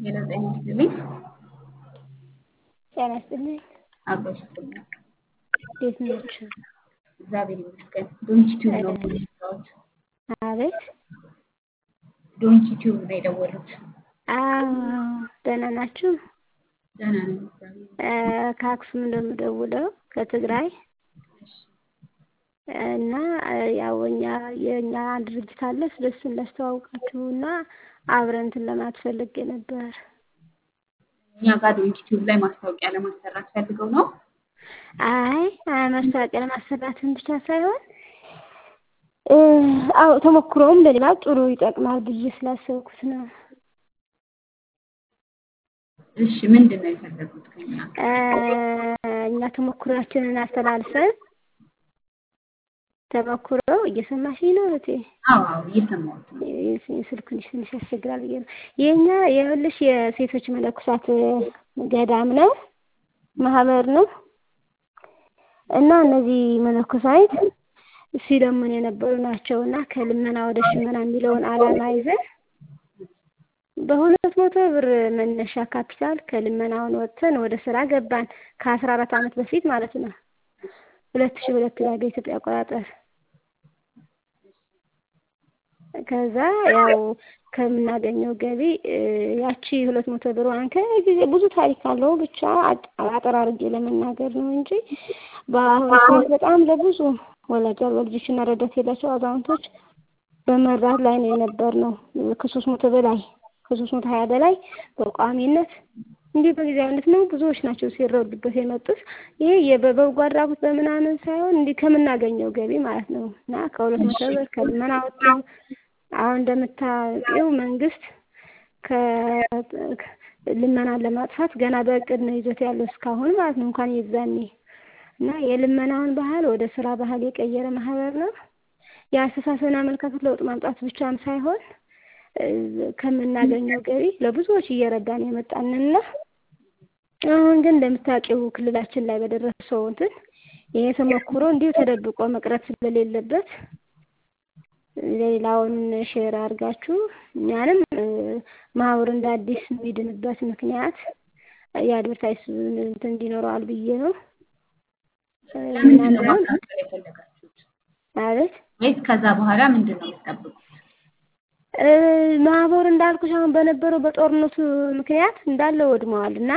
ሌላ ጤና ይስጥልኝ። ጤና ይስጥልኝ። አብሮሽ ይስጥልኝ። እንዴት ናችሁ? እግዚአብሔር ይመስገን። ዶንኪ ቲዩብ ነው የምንሰራውት። አቤት ዶንኪ ቲዩብ ነው የደወሉት። አዎ ደህና ናችሁ? ደህና ነን እግዚአብሔር እ ከአክሱም ነው የምደውለው ከትግራይ እሺ። እና ያው እኛ የእኛ ድርጅት አለ ስለሱን ላስተዋውቃችሁ እና አብረን እንትን ለማለት ፈልጌ ነበር። እኛ ጋር ዶንኪ ቲዩብ ላይ ማስታወቂያ ለማሰራት ፈልገው ነው። አይ አይ ማስታወቂያ ለማሰራትን ብቻ ሳይሆን እ አዎ ተሞክሮውም ለሌላ ጥሩ ይጠቅማል ብዬ ስላሰብኩት ነው። እሺ ምንድን ነው የፈለጉት ከኛ? እ እኛ ተሞክሯችንን አስተላልፈን ተሞክሮ እየሰማሽኝ ነው እህቴ? አዎ አዎ እየሰማሁት ነው። ስልኩ ትንሽ ትንሽ ያስቸግራል ብዬ ነው። የእኛ ይኸውልሽ የሴቶች መነኮሳት ገዳም ነው ማህበር ነው እና እነዚህ መነኮሳት ሲለምኑ የነበሩ ናቸው እና ከልመና ወደ ሽመና የሚለውን ዓላማ ይዘን በሁለት መቶ ብር መነሻ ካፒታል ከልመናውን ወጥተን ወደ ስራ ገባን ከአስራ አራት ዓመት በፊት ማለት ነው። ሁለት ሺህ ሁለት ላይ በኢትዮጵያ አቆጣጠር ከዛ ያው ከምናገኘው ገቢ ያቺ ሁለት መቶ ብሯን ከጊዜ ብዙ ታሪክ አለው ብቻ አጠር አድርጌ ለመናገር ነው እንጂ በአሁኑ ሰዓት በጣም ለብዙ ወላጅ አልባ ልጆችና ረዳት የሌላቸው አዛውንቶች በመርዳት ላይ ነው የነበርነው ከሶስት መቶ በላይ ከሶስት መቶ ሀያ በላይ በቋሚነት እንዲህ በጊዜያዊነት ነው ብዙዎች ናቸው ሲረዱበት የመጡት። ይሄ በበጎ አድራጎት በምናምን ሳይሆን እንዲህ ከምናገኘው ገቢ ማለት ነው እና ከሁለት መቶ ብር ከልመና ወጥተው አሁን እንደምታውቂው መንግስት ከልመናን ለማጥፋት ገና በእቅድ ነው ይዞት ያለው እስካሁን ማለት ነው እንኳን የዛኔ እና የልመናውን ባህል ወደ ስራ ባህል የቀየረ ማህበር ነው። የአስተሳሰብና አመለካከት ለውጥ ማምጣት ብቻም ሳይሆን ከምናገኘው ገቢ ለብዙዎች እየረዳን የመጣንና አሁን ግን እንደምታውቂው ክልላችን ላይ በደረሰው እንትን ይሄ ተሞክሮ እንዲሁ ተደብቆ መቅረት ስለሌለበት ሌላውን ሼር አድርጋችሁ እኛንም ማህበሩ እንደ አዲስ የሚድንበት ምክንያት የአድቨርታይዝ እንትን እንዲኖረዋል ብዬ ነው። ለምንድን ነው ማስታወቂያ የፈለጋችሁት? አቤት ወይስ ከዛ በኋላ ምንድን ነው የምትጠብቁት? ማህበሩ እንዳልኩሽ አሁን በነበረው በጦርነቱ ምክንያት እንዳለ ወድመዋል እና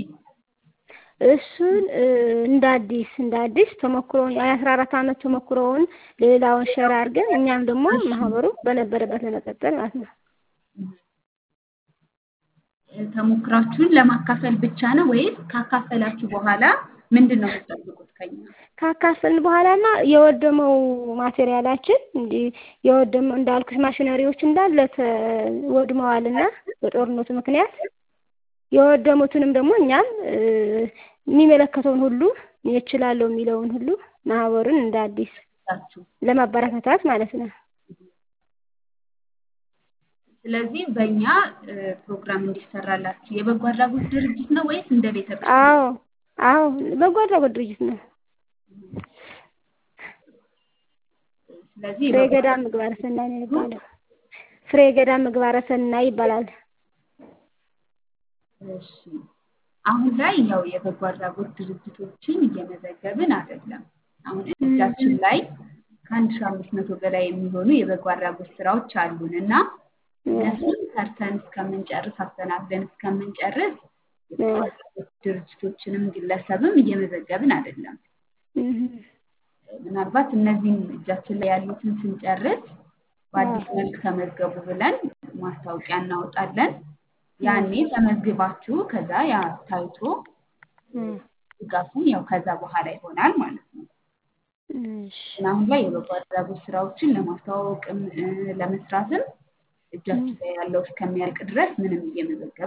እሱን እንደ አዲስ እንደ አዲስ ተሞክሮውን የአስራ አራት ዓመት ተሞክሮውን ሌላውን ሸር አድርገን እኛም ደግሞ ማህበሩ በነበረበት ለመቀጠል ማለት ነው። ተሞክራችሁን ለማካፈል ብቻ ነው ወይስ ካካፈላችሁ በኋላ ምንድን ነው የምትጠብቁት ከኛ? ካካፈልን በኋላማ የወደመው ማቴሪያላችን እንዲህ የወደመው እንዳልኩሽ ማሽነሪዎች እንዳለ ወድመዋልና በጦርነቱ ምክንያት የወደሙትንም ደግሞ እኛም የሚመለከተውን ሁሉ እችላለሁ የሚለውን ሁሉ ማህበሩን እንደ አዲስ ለማበረታታት ማለት ነው። ስለዚህ በእኛ ፕሮግራም እንዲሰራላችሁ የበጎ አድራጎት ድርጅት ነው ወይስ እንደ ቤተ አዎ አዎ በጎ አድራጎት ድርጅት ነው። ስለዚህ ፍሬ ገዳም ምግባረ ሰናይ ነው የሚባለው። ፍሬ ገዳም ምግባረ ሰናይ ይባላል። እሺ አሁን ላይ ያው የበጎ አድራጎት ድርጅቶችን እየመዘገብን አይደለም። አሁን እጃችን ላይ ከአንድ ሺህ አምስት መቶ በላይ የሚሆኑ የበጎ አድራጎት ስራዎች አሉን እና እነሱን ሰርተን እስከምንጨርስ አስተናግደን እስከምንጨርስ የበጎ አድራጎት ድርጅቶችንም ግለሰብም እየመዘገብን አይደለም። ምናልባት እነዚህን እጃችን ላይ ያሉትን ስንጨርስ በአዲስ መልክ ተመዝገቡ ብለን ማስታወቂያ እናወጣለን። ያኔ ተመዝግባችሁ ከዛ ያ ታይቶ ድጋፉን ያው ከዛ በኋላ ይሆናል ማለት ነው። እና አሁን ላይ የበጎ አድራጎት ስራዎችን ለማስተዋወቅም ለመስራትም እጃችን ላይ ያለው እስከሚያልቅ ድረስ ምንም እየመዘገብ